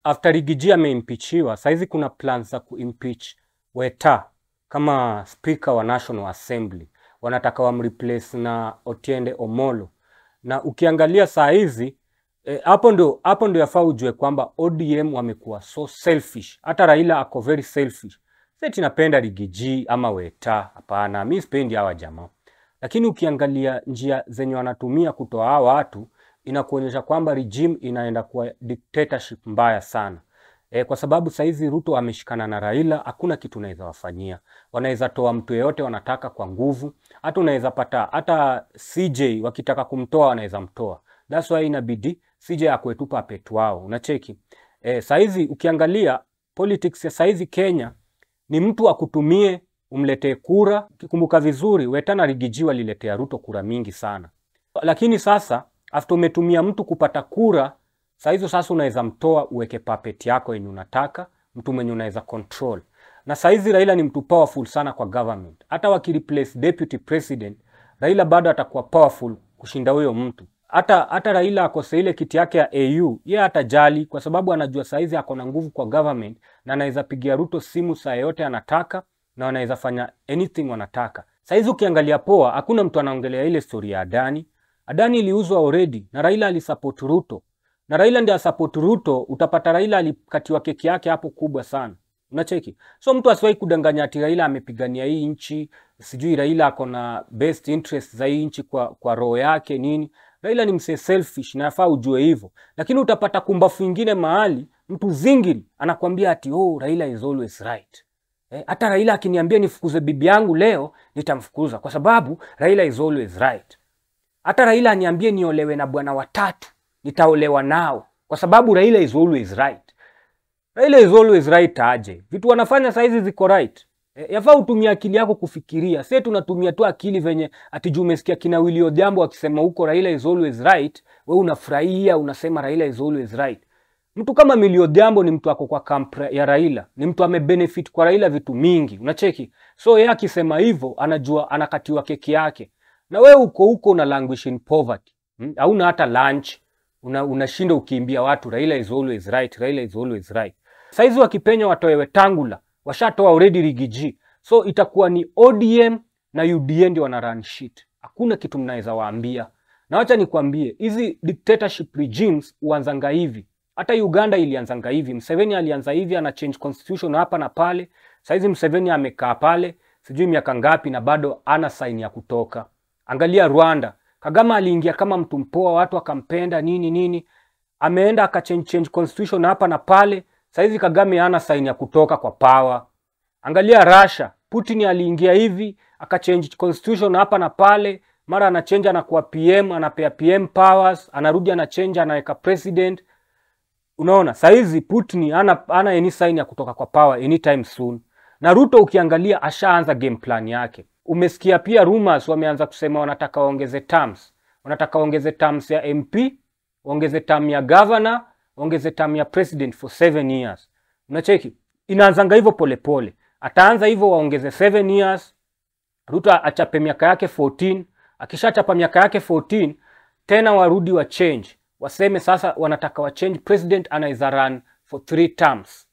after Rigiji ameimpichiwa, saizi kuna plans za kuimpeach Weta kama speaker wa National Assembly, wanataka wamreplace na Otiende Omolo, na ukiangalia saa hizi eh, hapo ndio hapo ndio yafaa ujue kwamba ODM wamekuwa so selfish. Hata Raila ako very selfish. Sisi napenda Rigiji ama Weta, hapana, mi sipendi hawa jamaa, lakini ukiangalia njia zenye wanatumia kutoa hawa watu inakuonyesha kwamba regime inaenda kuwa dictatorship mbaya sana. E, kwa sababu saizi Ruto ameshikana na Raila, hakuna kitu unaweza wafanyia. Wanaweza toa mtu yeyote wanataka kwa nguvu, hata unaweza pata hata CJ wakitaka kumtoa wanaweza mtoa. That's why inabidi CJ akwe tu puppet wao, unacheki. E, saizi ukiangalia politics ya saizi Kenya ni mtu akutumie umletee kura. Ukikumbuka vizuri, Weta na Rigiji waliletea Ruto kura mingi sana, lakini sasa after umetumia mtu kupata kura saa hizo sasa unaweza mtoa uweke puppet yako yenye unataka, mtu mwenye unaweza control. Na saa hizi Raila ni mtu powerful sana kwa government. Hata wakireplace deputy president, Raila bado atakuwa powerful kushinda huyo mtu. Hata hata Raila akose ile kiti yake ya AU, yeye hatajali kwa sababu anajua saa hizi ako na nguvu kwa government na anaweza pigia Ruto simu saa yoyote anataka na wanaweza fanya anything wanataka. Saa hizi ukiangalia poa, hakuna mtu anaongelea ile story ya Adani. Adani iliuzwa already na Raila alisupport Ruto na Raila ndiye asupport Ruto, utapata Raila alikatiwa keki yake hapo kubwa sana. Unacheki? So mtu asiwahi kudanganya ati Raila amepigania hii nchi, sijui Raila ako na best interest za hii nchi kwa, kwa roho yake nini. Raila ni msee selfish na yafaa ujue hivyo, lakini utapata kumbafu ingine mahali mtu zingiri anakwambia ati oh, Raila is always right. Eh, hata Raila akiniambia nifukuze bibi yangu leo nitamfukuza kwa sababu Raila is always right. Hata Raila aniambie niolewe na bwana watatu nitaolewa nao kwa sababu Raila is always right. Raila is always right aje? Vitu wanafanya saizi ziko right. E, yafaa utumia akili yako kufikiria. Sisi tunatumia tu akili venye ati juu umesikia kina Willy Odhiambo akisema huko Raila is always right, we unafurahia unasema Raila is always right. Mtu kama Willy Odhiambo ni mtu ako kwa camp ya Raila, ni mtu amebenefit kwa Raila vitu mingi, unacheki. So yeye akisema hivyo anajua anakatiwa keki yake, na we uko huko una languish in poverty, hmm? hauna hata lunch unashinda una ukiimbia watu Raila is always right, Raila is always right. Saizi wakipenya watoe Wetangula, washatoa already Rigiji, so itakuwa ni ODM na UDA ndio wana run shit. Hakuna kitu mnaweza waambia, na wacha nikwambie hizi dictatorship regimes huanzanga hivi. Hata Uganda ilianzanga hivi. Museveni alianza hivi, ana change constitution hapa na pale. Saizi Museveni amekaa pale sijui miaka ngapi na bado ana sign ya kutoka. Angalia Rwanda, Kagame aliingia kama mtu mpoa, watu akampenda nini nini, ameenda akachange change constitution hapa na pale. Saizi Kagame hana sign ya kutoka kwa power. Angalia Russia, Putin aliingia hivi akachange constitution hapa na pale, mara anachange anakuwa PM, anapea PM powers, anarudi anachange anaweka president. Unaona, saizi Putin hana hana any sign ya kutoka kwa power anytime soon. Na Ruto ukiangalia ashaanza game plan yake. Umesikia pia rumors wameanza kusema wanataka waongeze terms, wanataka waongeze terms ya MP, waongeze term ya governor, waongeze term ya president for seven years. Unacheki, inaanzanga hivyo polepole, ataanza hivyo waongeze seven years, Ruto achape miaka yake 14. Akishachapa miaka yake 14 tena warudi wa change, waseme sasa wanataka wa change, president anaweza run for three terms.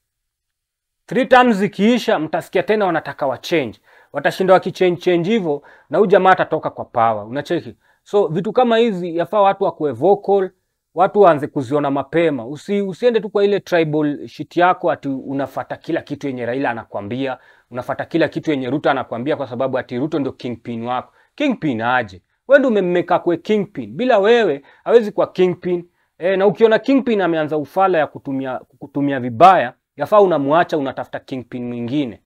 Three terms zikiisha, mtasikia tena wanataka wa change watashinda wakichange change hivyo na huyu jamaa atatoka kwa power. Unacheki, so vitu kama hizi yafaa watu wakuwe vocal, watu waanze kuziona mapema. Usi, usiende tu kwa ile tribal shit yako ati unafata kila kitu yenye Raila anakwambia, unafata kila kitu yenye Ruto anakwambia kwa sababu ati Ruto ndio kingpin wako. Kingpin aje? Wewe ndio umemmeka kwe kingpin. Bila wewe hawezi kuwa kingpin. E, na ukiona kingpin ameanza ufala ya kutumia kutumia vibaya, yafaa unamwacha, unatafuta kingpin mwingine.